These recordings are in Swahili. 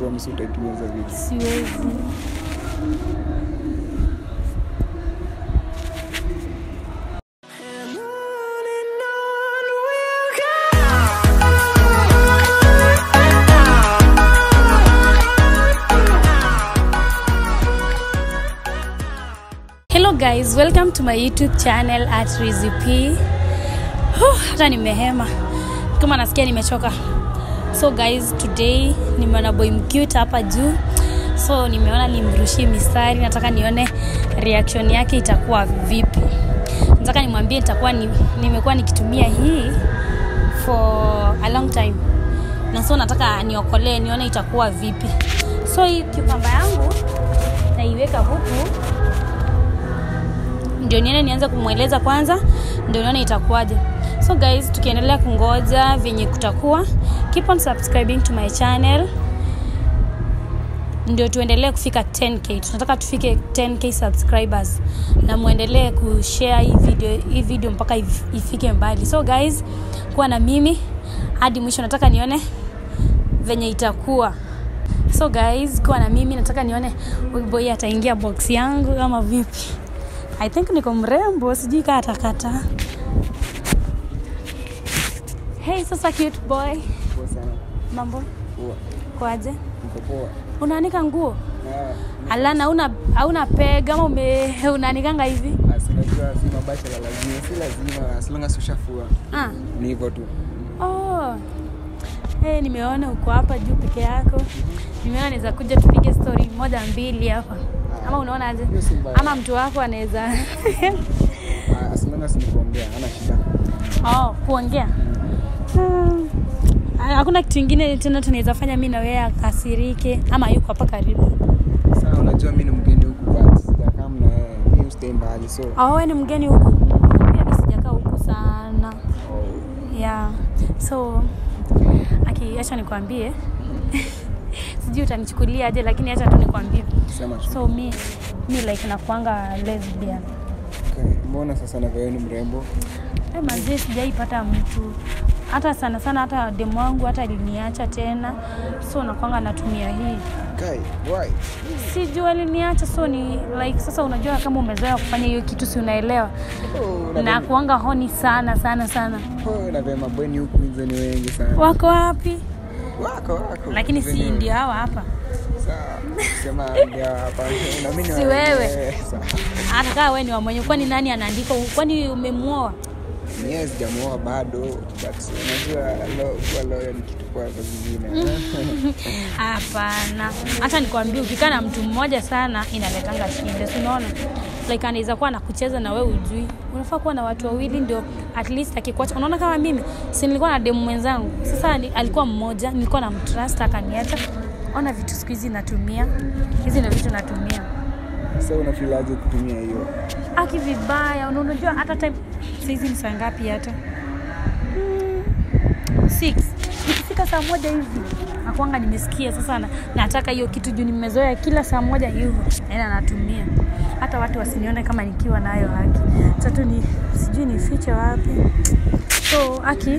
promise utaitumia hizo vitu siwezi hello guys welcome to my youtube channel at rizip hata nimehema kama nasikia nimechoka so guys today nimeona boy mcute hapa juu so nimeona nimrushie mistari nataka nione reaction yake itakuwa vipi nataka nimwambie nitakuwa ni, nimekuwa nikitumia hii for a long time na so nataka niokolee nione itakuwa vipi so hii kiukamba yangu naiweka huku ndio nione nianze kumweleza kwanza ndio nione itakuwaje so guys tukiendelea kungoja venye kutakuwa keep on subscribing to my channel ndio tuendelee kufika 10k tunataka tufike 10k subscribers na muendelee kushare hii video, hii video mpaka if- ifike mbali so guys kuwa na mimi hadi mwisho nataka nione venye itakuwa so guys kuwa na mimi nataka nione huyu boy ataingia box yangu ama vipi i think niko mrembo sijui kaa atakata hey sasa cute boy poa sana mambo poa kwaje niko poa unaanika nguo Ah, alana hauna hauna pega ama ume unaanikanga hivi ah, si unajua si mabachela lazima si lazima as long as ushafua ah. ni hivyo tu oh. hey, nimeona uko hapa juu peke yako nimeona naweza kuja tupige story moja mbili hapa ama unaona aje Hiyo si mbaya. ama mtu wako anaweza Ah, as long as nikuongea hana shida oh, kuongea Hmm. Ah, hakuna kitu ingine tena tunaweza fanya mi na wewe akasirike ama yuko hapa karibu Sasa unajua mi ni mgeni huku but sijakaa na wewe miustay mbali so oh, wewe ni mgeni huku pia mi sijakaa huku sana oh, yeah so aki acha nikwambie sijui utanichukulia aje lakini acha tu nikwambie sema tu. so mi mi like nakuanga lesbian Okay, mbona sasa na wewe ni mrembo hey, mazee sijaipata mtu hata sana sana hata demu wangu hata aliniacha tena so nakwanga natumia hii kai why sijui aliniacha so ni like sasa unajua kama umezoea kufanya hiyo kitu si unaelewa oh, na na kuanga honi sana sana sana oh, na vema bweni huku hizo ni wengi sana wako wapi wako wako lakini si Hizo ni wengi. ndio hawa hapa Sawa, sema ndio hapa na mimi ni Si wa- wewe. eh, sawa. hata kaa we ni wamwenye kwani nani anaandika kwani umemwoa Mie sijamuoa bado but unajua lo- kuwa loyo ni kitu kwa zingine hapana hata nikwambia ukikaa na mtu mmoja sana inaletanga shida si unaona like anaweza kuwa nakucheza na we ujui unafaa kuwa na watu wawili ndio at least akikuacha unaona kama mimi si nilikuwa na demu mwenzangu sasa ni, alikuwa mmoja nilikuwa na mtrust akaniacha ona vitu siku hizi natumia hizi ndio vitu natumia sa unafilaje kutumia hiyo aki vibaya una- unajua hata time saizi ni saa ngapi hata Mm, six ikifika saa moja hivi nakwanga nimesikia sasa na, nataka hiyo kitu juu nimezoea kila saa moja hivyo naenda natumia hata watu wasinione kama nikiwa nayo haki tatu ni sijui nifiche wapi so aki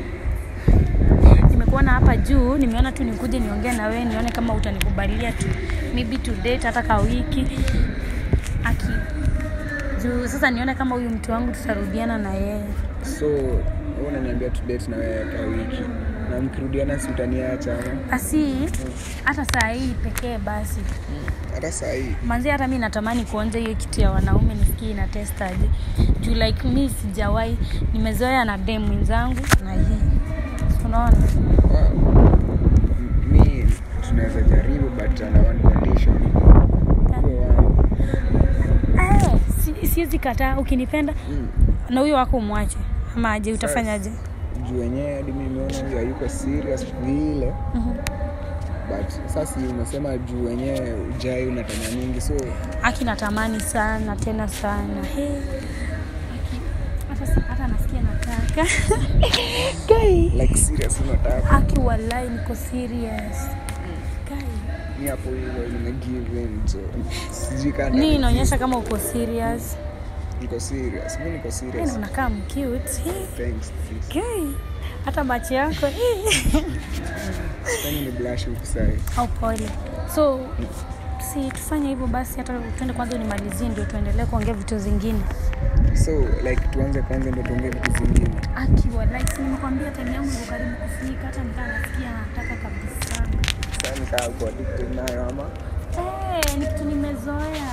nimekuona hapa juu nimeona tu nikuje niongee na wewe nione kama utanikubalia tu maybe to date hata ka wiki aki juu sasa nione kama huyu mtu wangu tutarudiana na yeye so wewe unaniambia tu date na wewe kwa wiki na mkirudiana si utaniacha ama? basi hata saa hii pekee basi hata saa hii manzi hata mi natamani kuonja hiyo kitu ya wanaume nisikie ina testaje juu like mi sijawahi nimezoea na dem mwenzangu na hii unaona wow. M- mi tunaweza jaribu but under one condition Uwe wangu. Eh, si- siwezi kataa ukinipenda Mm. na huyo wako umwache ama aje utafanyaje juu wenyewe hadi mi nimeona huyu hayuko serious vile Mhm. but sasa si umesema juu wenyewe ujai unatama mingi so aki natamani sana tena sana He. Aki, hata si- hata nasikia nataka Kai. like serious unataka aki walai niko serious Kai. mi hapo hivyo nimegive in so sijui kana ni inaonyesha kama uko serious niko serious mi niko Yaani serious unakaa mcute He. thanks sis. Kai. hata macho yako Kwani ni blush huku sahi. au pole so si tufanye hivyo basi hata tuende kwanza unimalizie ndio tuendelee kuongea vitu zingine So like tuanze kwanza ndio tuongee vitu zingine. akiwa like si nimekwambia time yangu iko karibu kufika hata nikaa nasikia nataka kabisa Sasa nikaa kwa addicted nayo ama hey, ni kitu nimezoea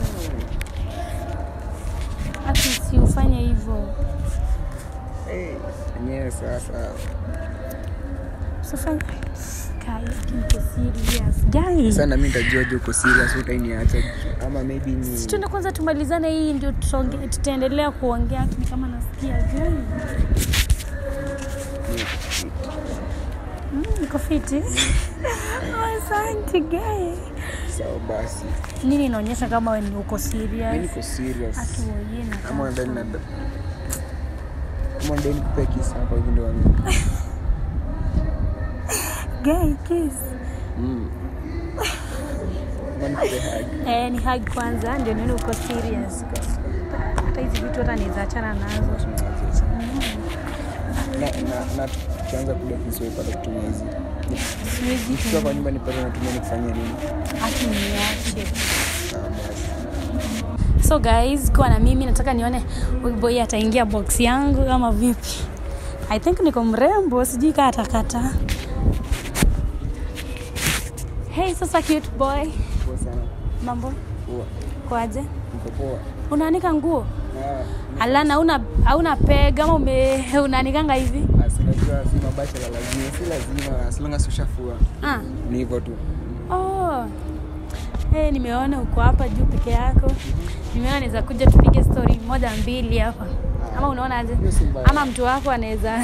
ati si ufanye hivyo eh yenyewe sasa usifanye kai niko serious guys sana mimi nitajua je uko serious utainiacha ama maybe ni Si tuende kwanza tumalizane hii ndio tutonge- tutaendelea kuongea lakini kama nasikia guys Mm, niko fiti Oh, asante guys sawa basi. nini inaonyesha kama wewe ni uko Mimi serious niko serious. atuoye na Kama ndani na kama ndani kupe kisa hapa hivi ndio wangu. guy kiss Mm. Kama nikupe hug. eh, ni hug kwanza ndio nini uko serious hata hizi vitu hata nizaachana nazo na na na tukianza kule kusiwaipata kutumia hizi siwezi nikifika kwa nyumba nipate natumia nikufanyia nini hati niache Ah, basi. so guys kuwa na mimi nataka nione huyu boy ataingia box yangu ama vipi i think niko mrembo sijui kaa atakata hey sasa cute boy poa sana mambo poa kwaje niko poa unaanika nguo Ah, alana hauna hauna peg ama ume unaanikanga hivi ah, si unajua si mabasha la lazima si lazima as long as ushafua ah. ni hivyo tu oh. hey, nimeona uko hapa juu peke yako nimeona naweza kuja tupige story moja mbili hapa ama unaona aje Hiyo si mbaya. ama mtu wako anaweza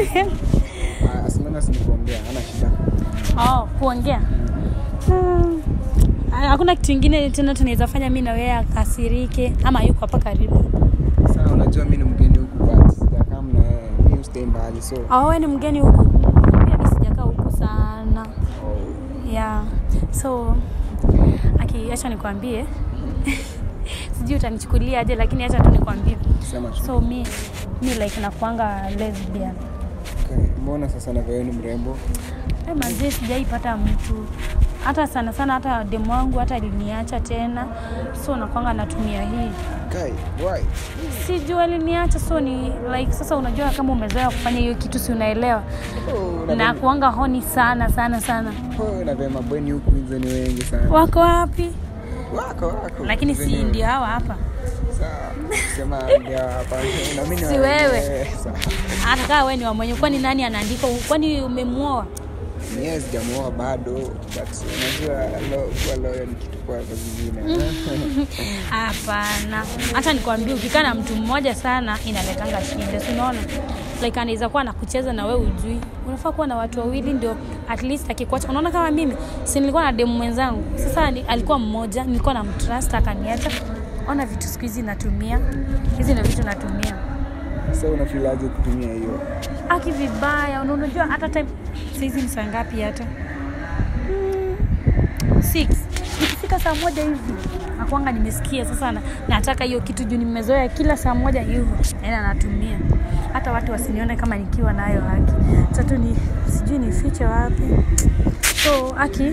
Ah, as long as nikuongea hana shida oh, kuongea Hmm. Ah, hakuna kitu ingine tena tunaweza fanya mi na wewe akasirike ama yuko hapa karibu sasa unajua mimi ni mgeni huku but sijakaa na wewe mimi stay mbali so oh, wewe ni mgeni huku pia mi sijakaa huku sana oh, yeah so aki acha nikwambie sijui utanichukulia aje lakini acha tu nikwambie sema tu so mi mi like nakuanga lesbian okay. mbona sasa na wewe ni mrembo Eh, manzie sijaipata mtu hata sana sana hata demu wangu hata aliniacha tena so nakwanga natumia hii kai why sijui aliniacha so ni like sasa unajua kama umezoea kufanya hiyo kitu si unaelewa oh, na na kuanga honi sana sana sana oh, na vema bweni huku hizo ni wengi sana wako wapi wako wako lakini Hizo si ni- ndio hawa hapa sawa sema ndio hapa na mimi ni Si wa- wewe. eh, sawa hata kaa we ni wamwenye kwani nani anaandika kwani umemwoa mie sijamuoa bado but unajua lo- kuwa loyo ni kitu kwa kwa zingine hapana hata nikwambia ukikaa na mtu mmoja sana inaletanga shida si unaona like anaweza kuwa nakucheza na wewe ujui unafaa kuwa na watu wawili ndio at least akikuacha unaona kama mimi si nilikuwa na demu mwenzangu sasa ni, alikuwa mmoja nilikuwa na mtrust akaniacha ona vitu siku hizi natumia hizi ndio vitu natumia so unafilaje kutumia hiyo aki vibaya una- unajua hata time saizi ni saa ngapi hata Mm, six nikifika saa moja hivi nakwanga nimesikia sasa na, nataka hiyo kitu juu nimezoea kila saa moja hivyo naenda natumia hata watu wasinione kama nikiwa nayo haki tatu ni sijui nifiche wapi so aki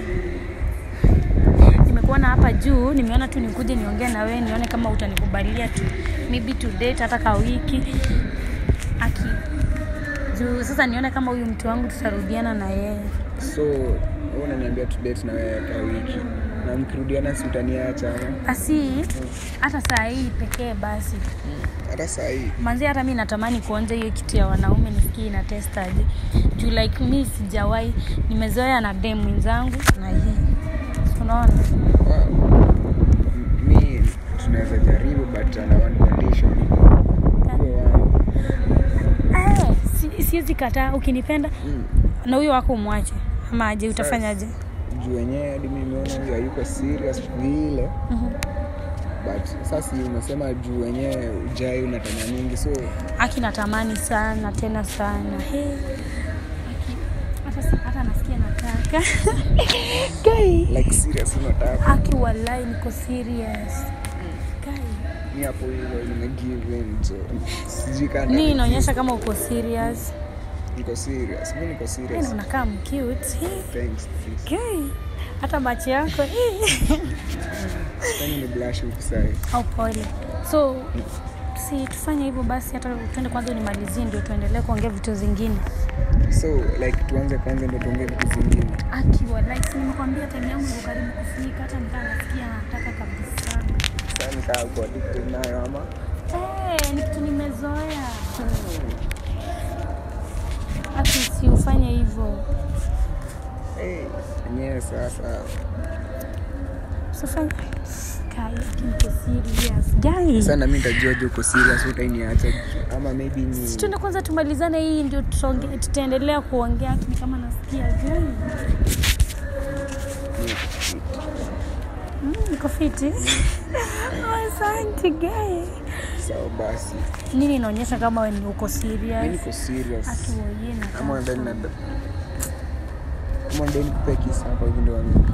nimekuona hapa juu nimeona tu nikuje niongee na wewe nione kama utanikubalia tu maybe to date hata ka wiki aki juu sasa nione kama huyu mtu wangu tutarudiana na yeye so wewe unaniambia tu date na wewe kwa wiki na mkirudiana si utaniacha ama? basi hata saa hii pekee basi hata saa hii manzi hata mi natamani kuonja hiyo kitu ya wanaume nisikie ina testaje juu like mi sijawahi nimezoea na dem mwenzangu na hii unaona wow. M- mi tunaweza jaribu but under one condition uwe wangu Eh, si- siwezi kataa ukinipenda mm. na huyo wako umwache ama aje utafanyaje juu wenyewe hadi mi nimeona huyu hayuko serious vile Mhm. but sasa si umesema juu wenyewe ujai unatama mingi so aki natamani sana tena sana He. Aki, hata si- hata nasikia nataka Kai. like serious unataka aki walai niko serious Kai. mi hapo hivyo nimegive in so sijui kana ni inaonyesha kama uko serious niko serious mi niko Yaani serious unakaa mcute thanks thanks. okay. hata macho yako Kwani ni blush huku sahi au pole so si tufanye hivyo basi hata tuende kwanza unimalizie ndio tuendelee kuongea vitu zingine so like tuanze kwanza ndo tuongee vitu zingine akiwa like si nimekwambia time yangu iko karibu kufika hata nikaa nasikia nataka kabisa Sasa nikaa kuwa addicted nayo ama hey, ni kitu nimezoea hata si ufanye hivyo Eh, enyewe sasa usifanye kai niko serious guys sana mi ntajuaje uko serious utainiacha ama maybe ni Si tuende kwanza tumalizane hii ndio tutonge- tutaendelea kuongea lakini kama nasikia guys Mm, niko fiti Oh, asante guys sawa basi nini inaonyesha kama wewe ni uko mi serious niko serious atuoye na kama ndani na kama ndani kupea kisa hapa hivi ndo wami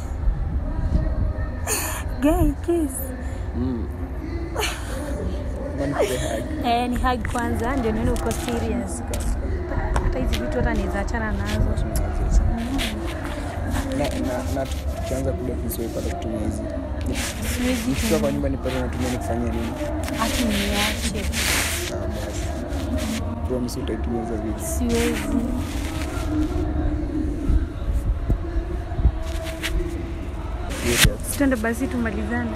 guy kiss mm. Kama nikupe hug. eh ni hug kwanza ndio nini uko serious hata hizi vitu hata niweza achana nazo na na na tukianza kule kusiwaipata kutumia hizi siwezi nikifika kwa nyumba nipate natumia nikufanyia nini hata niache Ah, basi promise utaitumia hizo vitu siwezi Serious. twende basi tumalizane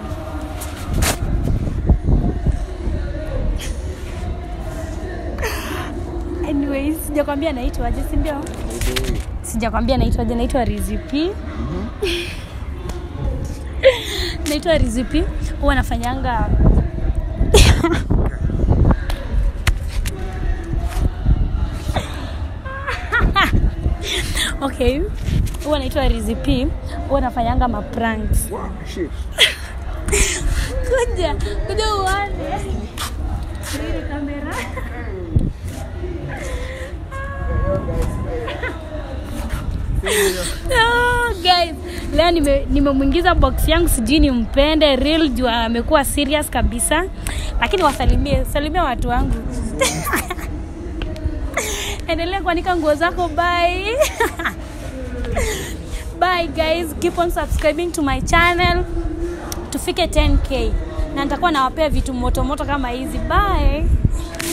anyways sijakwambia naitwaje si ndio By the way, sijakwambia naitwaje naitwa rizipi naitwa rizipi huwa nafanyanga okay huwa naitwa rizipi huwa nafanyanga mapranks wow, shit. kuja kuja uone Hii kamera Oh, guys leo nime- nimemwingiza box yangu sijui nimpende real juu amekuwa serious kabisa lakini wasalimie salimia watu wangu endelea kuanika nguo zako bye bye guys keep on subscribing to my channel tufike 10k na nitakuwa nawapea vitu motomoto kama hizi bye